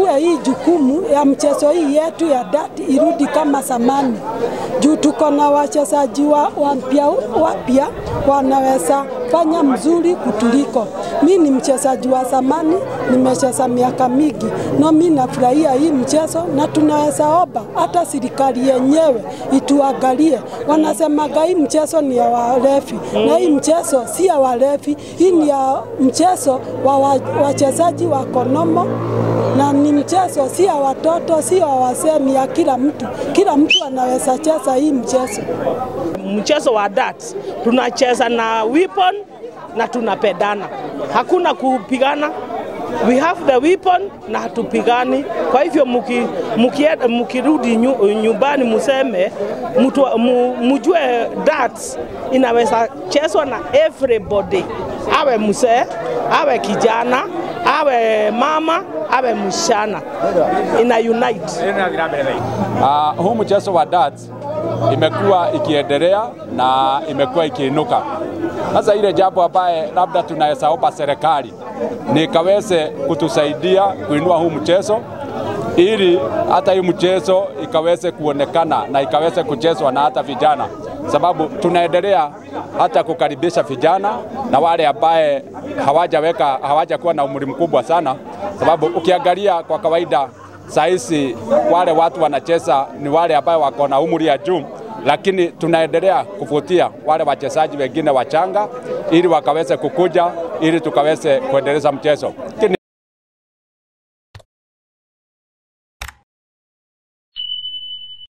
wachukue hii jukumu ya mchezo hii yetu ya dati irudi kama zamani, juu tuko na wachezaji wa wapya wapya wanaweza fanya mzuri kutuliko. Mi ni mchezaji wa zamani, nimecheza miaka mingi, no mi nafurahia hii mchezo, na tunaweza omba hata serikali yenyewe ituangalie. Wanasemaga hii mchezo ni ya walevi, na hii mchezo si ya walevi, hii ni ya mchezo wa wa- wachezaji wa konomo na ni mchezo si ya watoto, si ya wazee, ni ya kila mtu. Kila mtu anaweza cheza hii mchezo. mchezo wa darts tunacheza na weapon na tunapedana, hakuna kupigana. We have the weapon na hatupigani. Kwa hivyo muki, muki, mukirudi nyu, nyumbani museme mutu, mu, mujue darts inaweza chezwa na everybody, awe mzee, awe kijana, awe mama, awe msichana, ina unite. Uh, huu mchezo wa darts imekuwa ikiendelea na imekuwa ikiinuka. Sasa ile jambo ambaye labda tunaweza omba serikali ni ikaweze kutusaidia kuinua huu mchezo ili hata hii mchezo ikaweze kuonekana na ikaweze kuchezwa na hata vijana, sababu tunaendelea hata kukaribisha vijana na wale ambaye hawajaweka hawajakuwa na umri mkubwa sana, sababu ukiangalia kwa kawaida saa hizi wale watu wanacheza ni wale ambao wako na umri ya juu, lakini tunaendelea kuvutia wale wachezaji wengine wachanga ili wakaweze kukuja ili tukaweze kuendeleza mchezo. Lakini